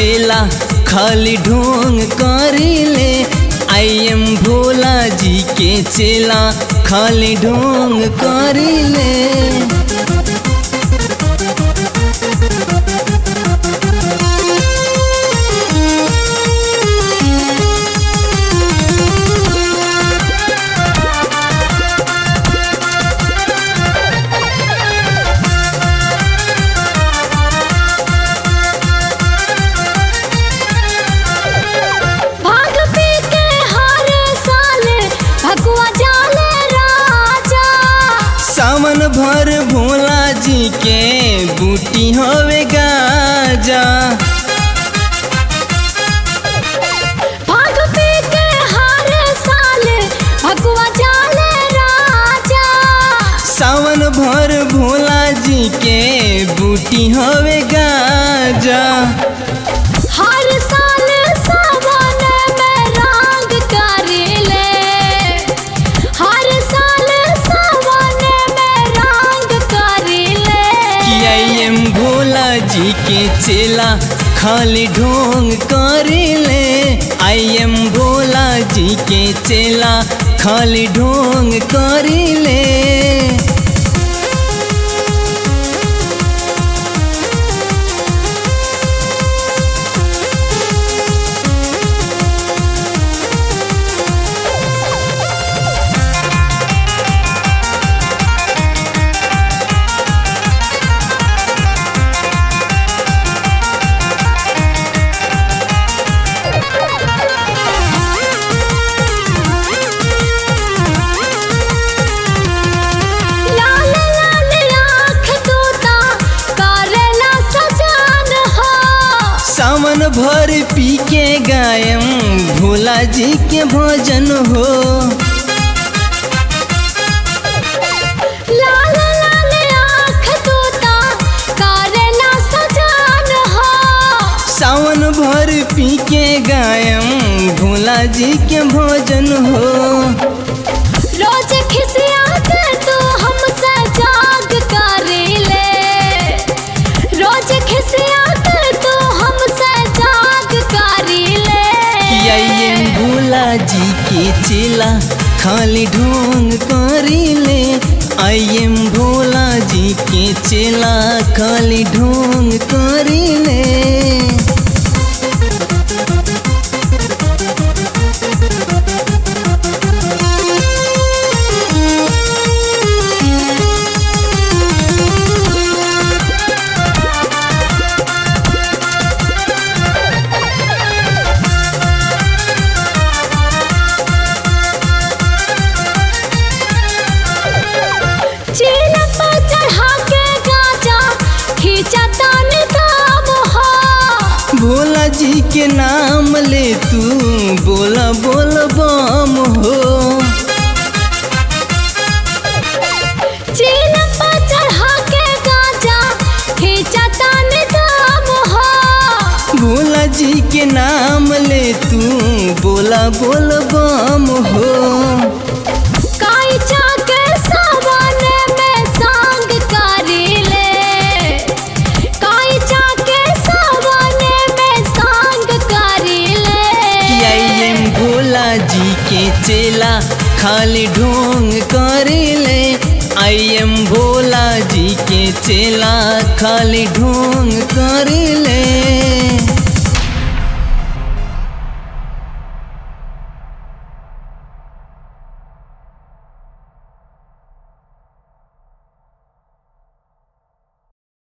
चेला खाली ढोंग करिले आई एम भोला जी के चेला खाली ढोंग करिले भाग पी के हर साल भगवा जाले राजा सावन भर भोला जी के बूटी होवे गाजा भाग पी के हर साल भगवा जाले राजा सावन भर भोला जी के बूटी होवे गाजा हर साल सावन में रंग करिले हर साल सावन में रंग करिले कि आई एम भोला जी के चेला खाली ढोंग करिले आई एम भोला जी के चेला खाली ढोंग करिले लाल लाल आँख तोता करेला सजान हो सावन भर पी के गायम भोला जी के भजन हो लाल लाल आँख तोता करेला सजान हो सावन भर पी के गायम भोला जी के भजन हो रोज खिसिया के तू हमसे जाग करेले रोज खिसिया के तू हमसे जाग करेले कि आई एम भोला जी के चेला खाली ढोंग करिले आई एम भोला जी के चेला खाली ढोंग करिले चीन पर चढ़ा के गाजा खींचा तान दाम हो भोला जी के नाम ले तू बोला बोल बम हो चीन पर चढ़ा के गाजा खींचा तान दाम हो भोला जी के नाम ले तू बोला बोल बम हो काई चाके सावन में सांग करीले काई चाके सावन में सांग करीले कि आई एम भोला जी के चेला खाली ढोंग करिले आई एम भोला जी के चेला खाली ढोंग करिले